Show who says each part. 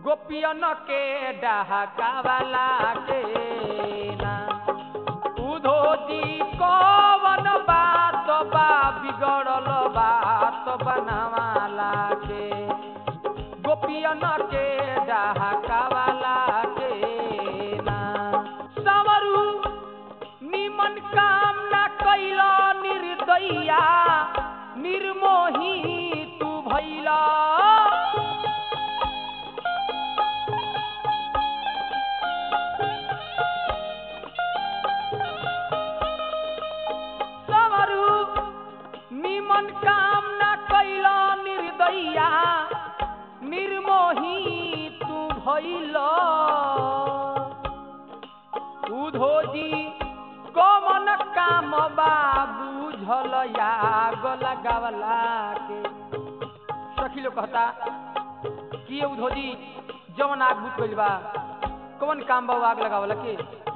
Speaker 1: गोपियन के डहकावला के ना उधो जी कवन बात बा बिगड़ल बात बनावाला के गोपियन के डहकावला के ना सवरू निमन काम न कैल निर्दया निर्मोही तू भैला सवरू निमन काम न कैल निर्दया निर्मोही तू भैल उधोजी कमन काम बा बुझल याग लगावला के सखी लोग कहता कि ये उधोजी जवन आग बुझ गइल बा कौन काम बा वो आग लगावला के